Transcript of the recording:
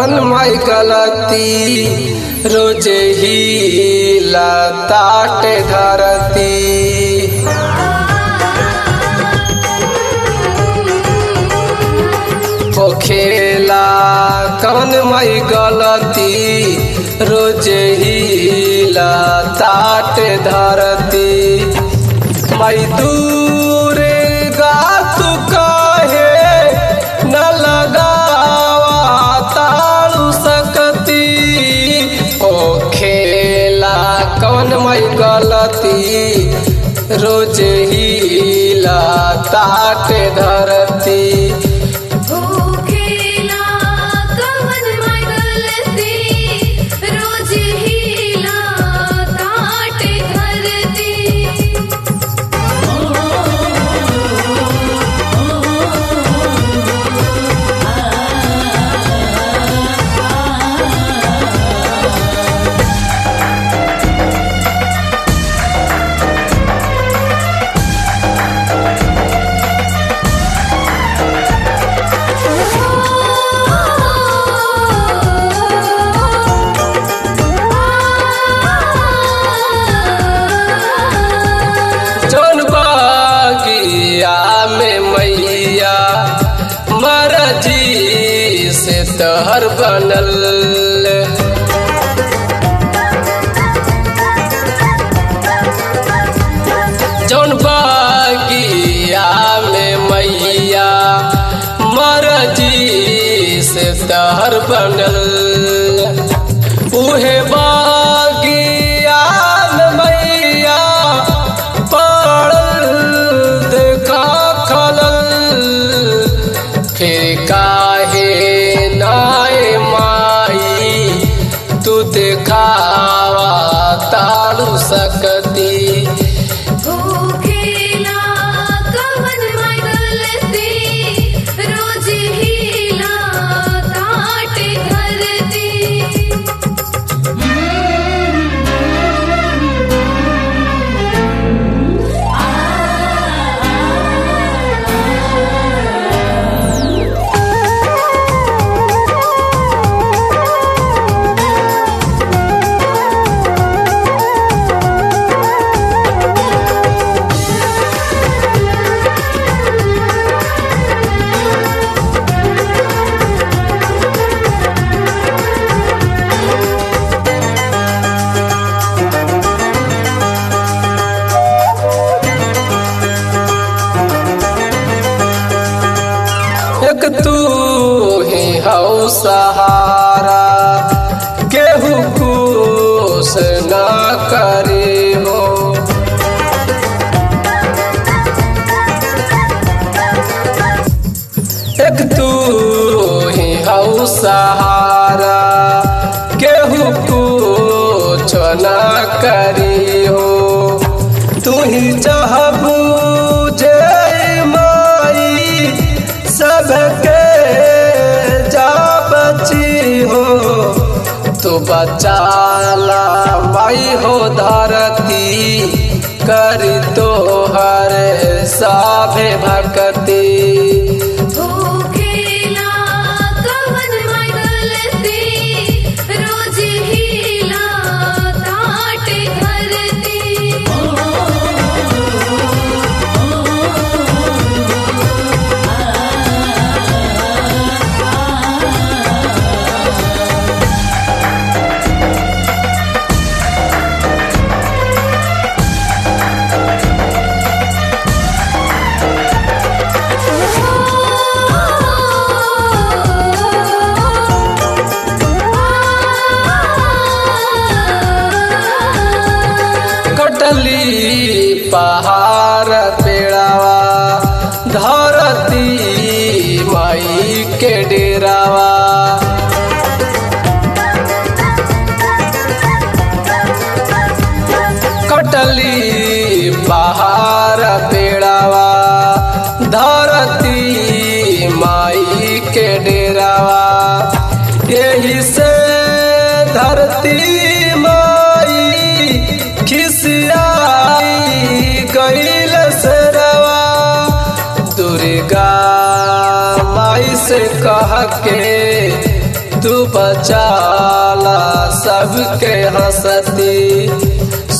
कवन माई गलती रोजे ही लताटे धरती खेला कवन माई गलती रोजे ही लताटे धरती माई दूर गातु कहे न लगावा ताळू सकती ओ खेला कवन माई गलती रोज ही ताटे धरती खेला कवन माय गलती रोज हीला ताट धरती जौन बागिया में मैया मरजी से तहर बनल जौन बागिया में मैया मरजी से तहर बनल उहे बागिया में मैया पड़ल देखा खलल फिर काहे नाय माई तू देखावा तारू सकती खेला कवन माय गलती रोज हीला ताट धरती एक तू ही हौ सहारा केहू कुछ ना करे हो एक तू ही हौ सहारा केहू कुछ ना करी हो तू ही चाहबू जे माई सबके जा बची हो तू बचाला माई हो धरती कर तो हर साभे भक्ति खेला कवन माय गलती रोज हीला ताट धरती कटली पहाड़ पेड़ावा धरती माई के डेरावा कटली पहाड़ पेड़ावा धरती माई के डेरावा यही से धरती माई खिसियाई गईल सरवा दुर्गा माई से कह के तू सबके हंसती